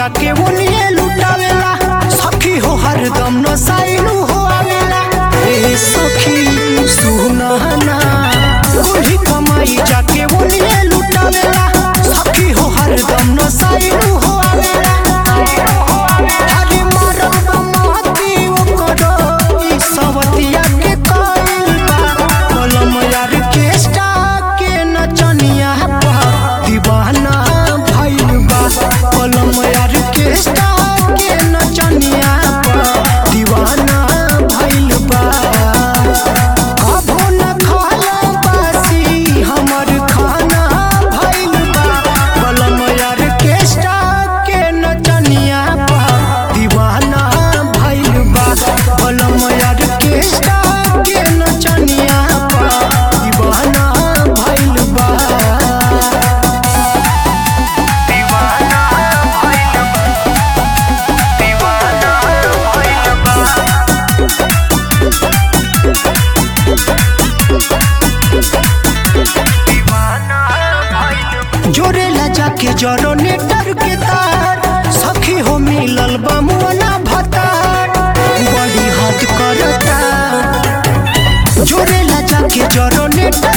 जाके ओनिए लुटावेला सखी हो हरदम नसाइलू हो आवेला ए सखी सुनहना कुल्ही कमाई जाके ओनिए लुटावेला सखी हो हरदम नसाइलू हो आवेला हरे मारब माती ओकरो ई सवतिया के कइल बा कलम यार के स्टा के नचनिया पा दीवाना भइल बा कलम यार के स्टा के नचनिया पा दीवाना भइल बा कभो न खाला बासी हमर खाना भइल बा कलम यार के स्टा के नचनिया पा दीवाना भइल बा कलम यार के स्टा के नचनिया पा दीवाना भइल बा दीवाना भइल बा दीवाना भइल बा जोरेला जाके जरो नेटर के तार सखी हो मिलल बमुना भतार बड़ी हद करता जोरेला जाके जरो नेटर